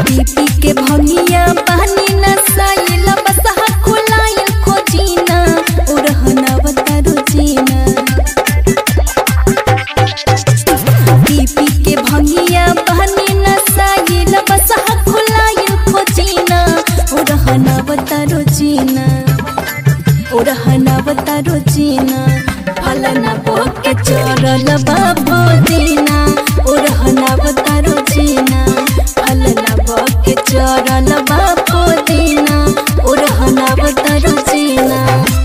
पी पी के भंगिया पानी नसाइल बसहा खुलाइल खोजीना उड़हना बतारो जीना पी पी के भंगिया पानी नसाइल बसहा खुलाइल खोजीना उड़हना बतारो जीना उड़हना बतारो जीना फलना बोके चोरल बाबो दीना उड़हना बतारो जीना फलना बोके चोरल बाबो दीना उड़हना बतारो जीना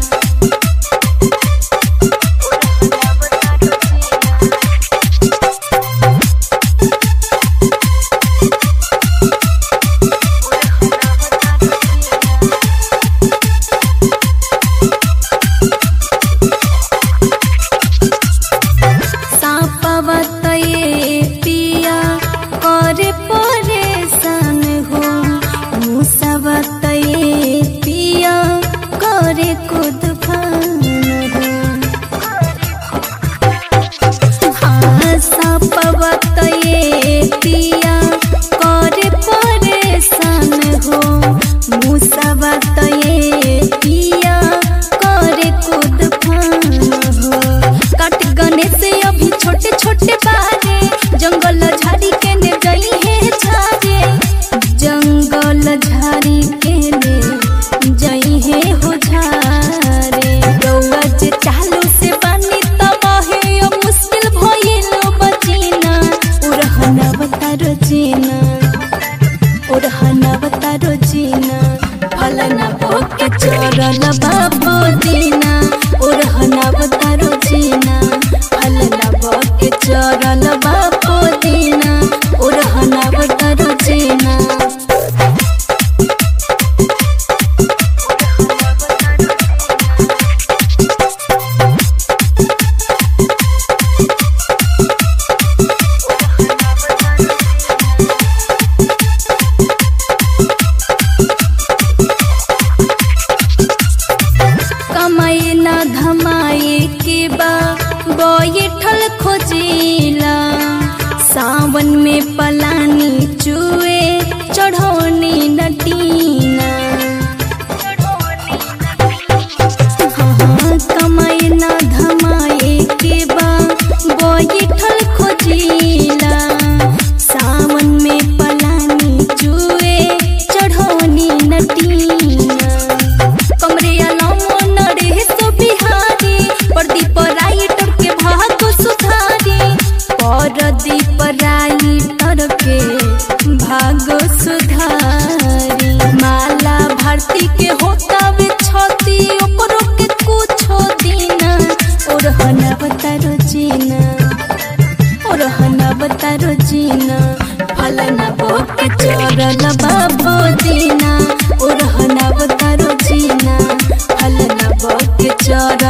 सापवा तये पिया करे परेशान हो मुसवा तये पिया करे खुद फान हो हाँ सापवा तये पिया करे परेशान हो मुसवा तये पिया करे खुद फान हो काट गने से अभी छोटे छोटे बारे जंगल झाड़ी के ने गई है झारे जंगल झाड़ी के ने जई है हो झारे गौआ जे चालू से पानी तबाहे अब मुश्किल भइलो बचीना उड़हना बतारो जीना उड़हना बतारो जीना फलना भोके चोरल बाबो दीना उड़हना बतारो जीना फलना भोके चोरल बाबो दीना उड़हना बतारो जीना कमाए ना धमाए के बा बैठल खोजिला सावन में पलानी चुए चढ़ौनी नटीना हाँ, कमाए ना धमाए के बा बैठल खोजिला सावन में पलानी चुए चढ़ौनी नटीना कमरिया लामो नरे सो बिहारी प्रदीप राइटर के भाग सुधारी परदीप राइटर के भाग सुधारी माला भारती के होता वे छती ओकरो के कुछो दीना ओरहना बतारो जीना ओरहना बतारो जीना फलना बोके चोरल बाबो दीना ओरहना बतारो जीना फलना बोके चोरल